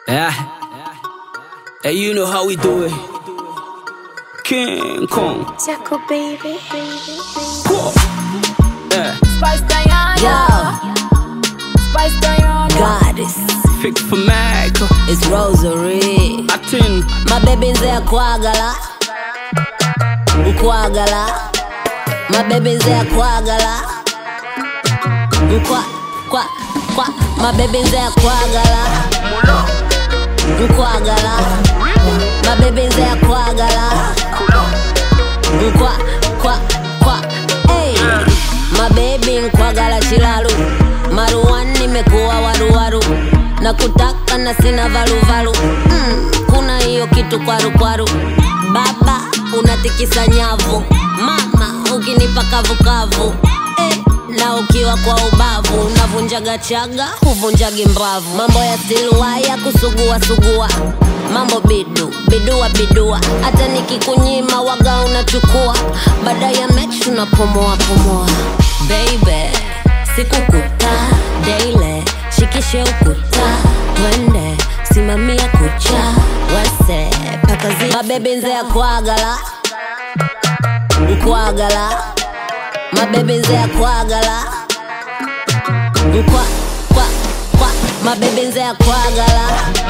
Yeah. Hey, you know how we do it. King Kong. Jaco baby. Whoa. Yeah. Spice Diana. Yo, Spice Diana. goddess, Fix for Mac. it's Rosary. Atin. mabebi nze akwagala nkwagala mabebi nze akwagala nkwa kwa kwa mabebi nze akwagala nkwagala mabebi nze akwagala nkwa kwa kwa hey. mabebi nkwagala kilalu maruwan nimekuwa waruwaru na kutaka na sina valuvalu mm, kuna hiyo kitu kwarukwaru baba unatikisa nyavu mama ukinipa kavukavu eh, na ukiwa kwa ubavu unavunjaga chaga huvunjagi mbavu mambo ya silwaya kusugua sugua mambo bidu bidua bidua hata nikikunyima waga unachukua baada ya mechi unapomoa pomoa baby sikukuta daile shikishe ukuta twende simamia kucha wese pakazi mabebi nze akwagala nkwagala mabebi nze akwagala nkwa kwa kwa mabebi nze akwagala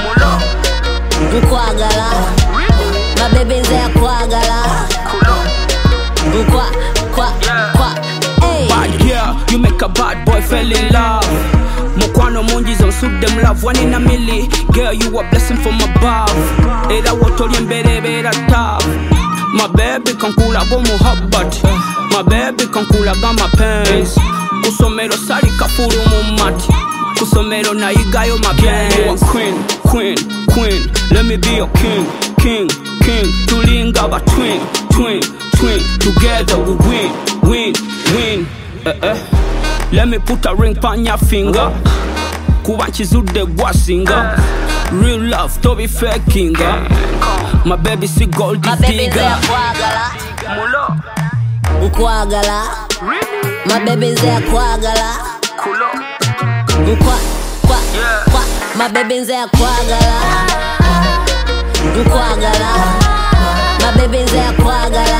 nkwagala mabebi nze akwagala nkwa kwa kwa hey. Bad girl, you make a bad boy fell in love. Mukwano mungi zonsude them love one in a milli. Girl, you a blessing from above. Era wotoli embere beera tough. My baby kankulaga omuhabbat. My baby kankulaga mapenzi. Kusomero sali kafulu mu mati. Kusomero nayigayo mapenzi. You a queen, queen, queen. Let me be your king, king, king. Tulinga ba twin, twin, twin. Together we win, win, win. Eh, eh. Let me put a ring on your finger. Kuba nkizudde gwasinga. Real love tobi fakinga. My baby si gold mabebi nze digger. akwagala nkwagala mabebi nze akwagala nkwa kwa kwa mabebi nze akwagala nkwagala mabebi nze akwagala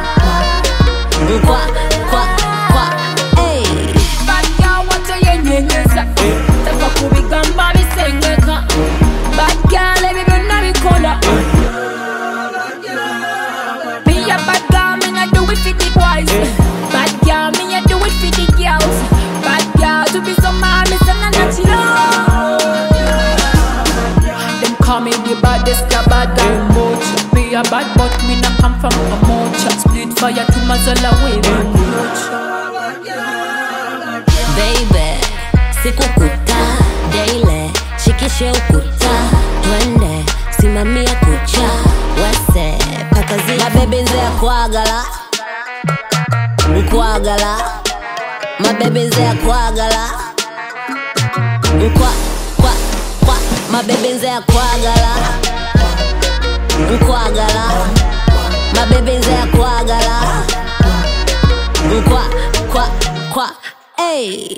nkwa kwa kwa hey. Bad girl watoyenyenyeza tava kubigamba bisengeka Bad girl ebyo byonna bikola Be a bad girl, me not do it for the boys Bad girl, me a do it for the girls Bad girl, to be so mad, me say na natural Them call me the baddest, the bad and much Be a bad but me not come from a much Split fire to Mazola way, much baby sikukuta daile shikishe ukuta twende simamia kucha wese pakazi mabebi nze akwagala nkwagala mabebi nze akwagala nkwa kwa kwa mabebi nze akwagala nkwagala mabebi nze akwagala nkwa kwa kwa hey.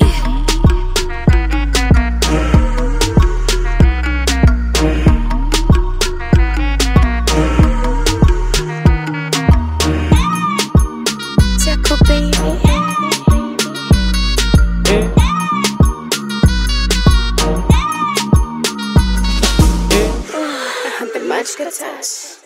Jaco baby. The much good touch.